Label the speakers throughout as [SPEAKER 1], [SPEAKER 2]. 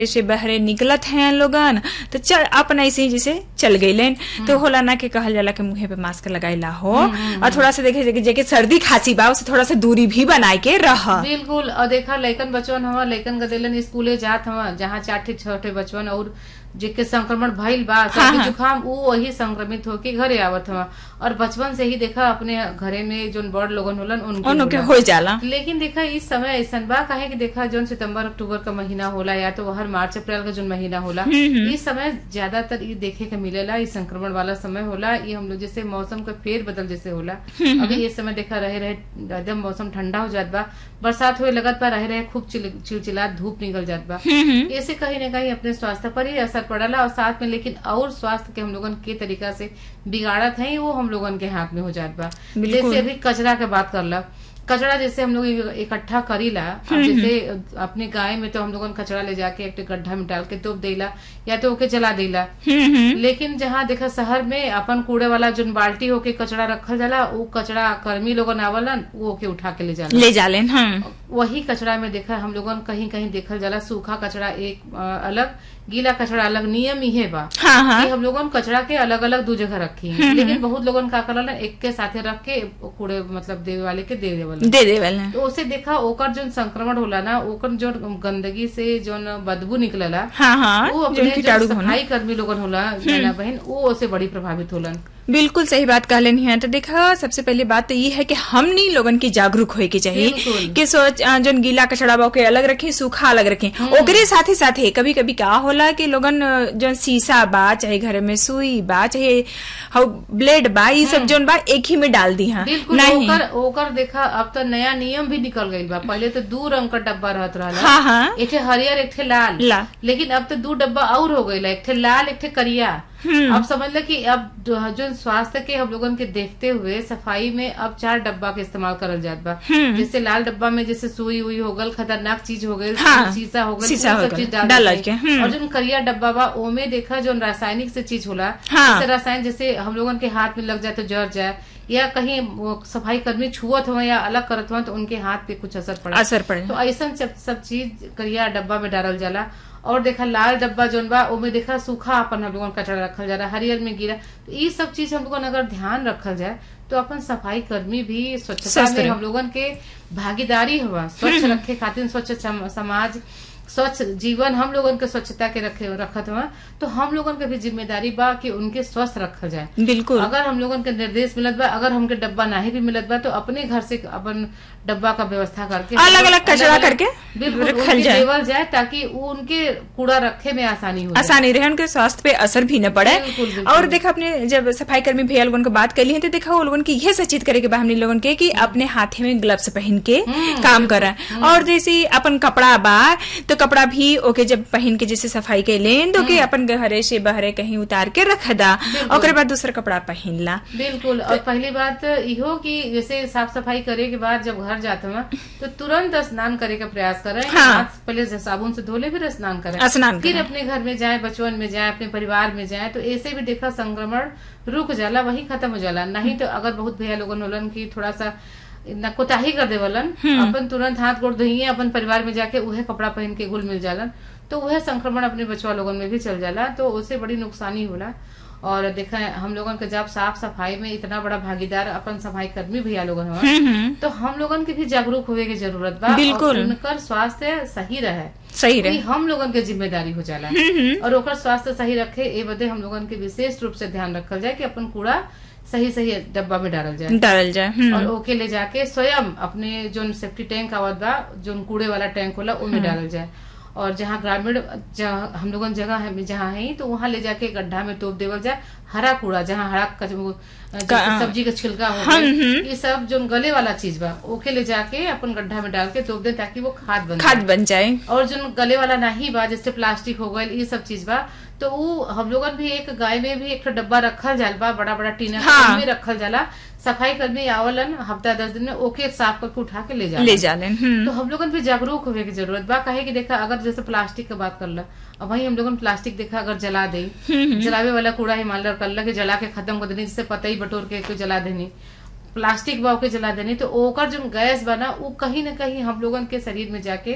[SPEAKER 1] से बहरे निकलत हैं लोगन तो चल अपन ऐसे ही जैसे चल गईलेन तो होला ना के कहल जाला कि मुंहे पे मास्क लगाइला हो और थोड़ा सा देखे जेके- जेके सर्दी खांसी बा उससे थोड़ा सा दूरी भी बनाए के रह
[SPEAKER 2] बिल्कुल और देखा लइकन बचवन हवा लइकन गदेलन स्कूले जात हवा जहाँ चार ठे छह ठे बचवन और जेके संक्रमण भइल बा सर्दी
[SPEAKER 1] हाँ।
[SPEAKER 2] जुकाम ऊ वही संक्रमित होके घरे आवत हवा और बचपन से ही देखा अपने घरे में जोन बड़ लोगन होलन उनके
[SPEAKER 1] उनके
[SPEAKER 2] होला।
[SPEAKER 1] हो जाला
[SPEAKER 2] लेकिन देखा इस समय ऐसन बा काहे कि देखा जोन सितंबर अक्टूबर का महीना होला या तो हर मार्च अप्रैल का जोन महीना होला इस समय ज्यादातर ये देखे के मिलेला ये संक्रमण वाला समय होला ये हम लोग जैसे मौसम का फेर बदल जैसे होला अभी ये समय देखा रहे रहे एकदम मौसम ठंडा हो जात बा बरसात हुए लगत बा रहे रहे खूब चिल- चिलचिला धूप निकल जात बा ऐसे कहीं न कहीं अपने स्वास्थ्य पर ही असर पड़ला और साथ में लेकिन और स्वास्थ्य के हम लोगन के तरीका से बिगाड़त है वो हम लोगन के हाथ में हो जात बा
[SPEAKER 1] बिल्कुल।
[SPEAKER 2] जैसे अभी कचरा के बात करला कचरा जैसे हम लोग इकट्ठा करीला अब जैसे अपने गाय में तो हम लोगन कचरा ले जाके एक गड्ढा में डाल के तोप देला या तो ओके जला देला लेकिन जहाँ देखा शहर में अपन कूड़े वाला जोन बाल्टी होके कचरा रखल जाला वो कचरा कर्मी लोगन आवलन वो ओके उठा के ले जाला
[SPEAKER 1] ले जालेन हम
[SPEAKER 2] वही कचरा में देखा हम लोगन कहीं कहीं देखल जाला सूखा कचरा एक अ, अलग गीला कचरा अलग नियम इहे बा
[SPEAKER 1] हाँ हाँ
[SPEAKER 2] कि हम लोगन कचरा के अलग अलग दू जगह रखी हैं। लेकिन बहुत लोगन का करल एक के साथे रख के कूड़े मतलब देवे वाले के दे देवल
[SPEAKER 1] दे देवल
[SPEAKER 2] तो उसे देखा ओकर जोन संक्रमण होला ना ओकर जो गंदगी से जोन बदबू निकलला
[SPEAKER 1] हाँ हाँ
[SPEAKER 2] वो
[SPEAKER 1] जो
[SPEAKER 2] अपने जो
[SPEAKER 1] कीटाणु होना
[SPEAKER 2] सफाई कर्मी लोगन होला बहना बहन वो उसे बड़ी प्रभावित होलन
[SPEAKER 1] बिल्कुल सही बात कहलन है तो देखा सबसे पहले बात तो ये है कि हमनी लोगन की जागरूक होए के चाहिए
[SPEAKER 2] बिल्कुल।
[SPEAKER 1] कि सोच अ, जोन गीला कचड़ा बा ओके अलग रखे सूखा अलग रखे ओकरे साथे साथे कभी कभी का होला कि लोगन अ, जोन शीशा बा चाहे घर में सुई बा चाहे हउ ब्लेड बा ये सब जोन बा एक ही में डाल दी हाँ
[SPEAKER 2] बिल्कुल
[SPEAKER 1] नहीं
[SPEAKER 2] ओकर ओकर देखा अब तो नया नियम भी निकल गई बा पहले तो दू रंग का डब्बा रहत रहला
[SPEAKER 1] हाँ हाँ
[SPEAKER 2] एक ठे हरियर एक ठे लाल
[SPEAKER 1] ला।
[SPEAKER 2] लेकिन अब तो दू डब्बा और हो गई एक ठे लाल एक ठे करिया अब समझ ल कि अब जो जो स्वास्थ्य के हम लोगन के देखते हुए सफाई में अब चार डब्बा के इस्तेमाल करल जात बा जैसे लाल डब्बा में जैसे सुई उई हो गल खतरनाक चीज हो गई
[SPEAKER 1] हाँ,
[SPEAKER 2] शीशा हो गल
[SPEAKER 1] शीशा
[SPEAKER 2] वो
[SPEAKER 1] हो
[SPEAKER 2] सब
[SPEAKER 1] गल,
[SPEAKER 2] चीज डाल
[SPEAKER 1] डाल
[SPEAKER 2] देते
[SPEAKER 1] के,
[SPEAKER 2] हैं।
[SPEAKER 1] हम्म।
[SPEAKER 2] और जो करिया डब्बा बा ओमे देखा जो रासायनिक से चीज होला
[SPEAKER 1] हाँ।
[SPEAKER 2] जैसे रसायन जैसे हम लोगन के हाथ में लग जाए तो जर जाए या कहीं वो सफाई कर्मी छुअत हो या अलग करत हो तो उनके हाथ पे कुछ असर पड़ा
[SPEAKER 1] असर पड़े
[SPEAKER 2] तो ऐसा सब सब चीज करिया डब्बा में डालल जाला और देखा लाल डब्बा जोन बा ओमे देखा सूखा अपन हम लोगन कचरा रखल जाला हरियर में गिरा तो ये सब चीज हम लोगन अगर ध्यान रखल जाए तो अपन सफाई कर्मी भी स्वच्छता
[SPEAKER 1] स्वस्थ
[SPEAKER 2] में
[SPEAKER 1] रहे।
[SPEAKER 2] हम लोगन के भागीदारी हुआ स्वच्छ रखे खातिर स्वच्छ सम- समाज स्वच्छ जीवन हम लोगन के स्वच्छता के रखे रखत हुआ तो हम लोगन के भी जिम्मेदारी बा कि उनके स्वस्थ रखल जाए
[SPEAKER 1] बिल्कुल
[SPEAKER 2] अगर हम लोगन के निर्देश मिलत बा अगर हमके डब्बा नहीं भी मिलत बा तो अपने घर से अपन डब्बा का व्यवस्था करके
[SPEAKER 1] अलग-अलग कचरा
[SPEAKER 2] अलग-अलग-
[SPEAKER 1] करके
[SPEAKER 2] बिल्कुल
[SPEAKER 1] रखल
[SPEAKER 2] उनके
[SPEAKER 1] जाए।
[SPEAKER 2] देवल जाए ताकि वो उनके कूड़ा रखे में आसानी हो जाए।
[SPEAKER 1] आसानी रहे उनके स्वास्थ्य पे असर भी न पड़े
[SPEAKER 2] बिल्कुल, बिल्कुल।
[SPEAKER 1] और देखा अपने जब सफाई कर्मी भैया लोगन को बात कर ली है तो देखा वो लोगन की यह सचेत करे के बा हमने लोगन के कि अपने हाथे में ग्लव्स पहन के काम करा और जैसे अपन कपड़ा बा तो कपड़ा भी ओके जब पहन के जैसे सफाई के लेन तो के अपन घरे से बहरे कहीं उतार के रख दा ओकरे बाद दूसरा कपड़ा पहन ला
[SPEAKER 2] बिल्कुल और पहली बात इहो कि जैसे साफ सफाई करे के बाद जब घर जाते हैं तो तुरंत स्नान करे का प्रयास करें
[SPEAKER 1] हाँ।
[SPEAKER 2] हाथ पहले से साबुन से धोले फिर स्नान करें
[SPEAKER 1] स्नान
[SPEAKER 2] फिर
[SPEAKER 1] करें।
[SPEAKER 2] अपने घर में जाए बचवन में जाए अपने परिवार में जाए तो ऐसे भी देखा संक्रमण रुक जाला वही खत्म हो जाला नहीं तो अगर बहुत भैया लोगन होलन की थोड़ा सा न कोताही कर देवलन अपन तुरंत हाथ गोड़ धोइए अपन परिवार में जाके उहे कपड़ा पहन के घुल मिल जालन तो वह संक्रमण अपने बचवा लोगन में भी चल जाला तो उससे बड़ी नुकसानी होला और देखा हम लोगन के जब साफ सफाई में इतना बड़ा भागीदार अपन सफाई कर्मी भैया लोगन हुआ तो हम लोगन के भी जागरूक होवे की जरूरत बा
[SPEAKER 1] बिल्कुल।
[SPEAKER 2] और उनकर स्वास्थ्य सही रहे
[SPEAKER 1] सही
[SPEAKER 2] ये
[SPEAKER 1] रहे
[SPEAKER 2] हम लोगन के जिम्मेदारी हो जाला और ओकर स्वास्थ्य सही रखे ए बदे हम लोगन के विशेष रूप से ध्यान रखल जाए कि अपन कूड़ा सही सही डब्बा में डालल जाए
[SPEAKER 1] डालल जाए हम्म।
[SPEAKER 2] और ओके ले जाके स्वयं अपने जो सेफ्टी टैंक आवत बा जो कूड़े वाला टैंक होला उनमें डालल जाए और जहाँ ग्रामीण जहाँ हम लोगन जगह है जहाँ है तो वहाँ ले जाके गड्ढा में तोप देवल जाए हरा कूड़ा जहाँ हरा कच- वो, जैसे
[SPEAKER 1] का-
[SPEAKER 2] सब्जी का छिलका हो गया, ये सब जो गले वाला चीज बा ओके ले जाके अपन गड्ढा में डाल के तोप दे ताकि वो खाद बन जाए।
[SPEAKER 1] खाद बन जाए
[SPEAKER 2] और जो गले वाला नहीं बा जैसे प्लास्टिक हो गए ये सब चीज बा तो वो हम लोगन भी एक गाय में भी एक ठो डब्बा रखल जाल बा बड़ा बड़ा टीना के,
[SPEAKER 1] हाँ।
[SPEAKER 2] उनमें रखल जाला सफाई कर्मी आवलन हफ्ता दस दिन में ओके साफ करके उठा के ले जाला
[SPEAKER 1] ले जालेन हम्म।
[SPEAKER 2] तो हम लोगन भी जागरूक होवे की जरूरत बा काहे कि देखा अगर जैसे प्लास्टिक की बात करला अब वही हम लोगन प्लास्टिक देखा अगर जला दे जलावे वाला कूड़ा ही मान लो करला कि जला के खत्म कर देनी जैसे पतई बटोर के कोई जला देनी प्लास्टिक बा ओके जला देनी तो ओकर जो गैस बना वो कहीं ना कहीं हम लोगन के शरीर में जाके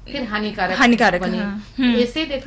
[SPEAKER 2] फिर हानिकारक
[SPEAKER 1] हानिकारक,
[SPEAKER 2] बनी
[SPEAKER 1] हाँ,
[SPEAKER 2] ऐसे देखा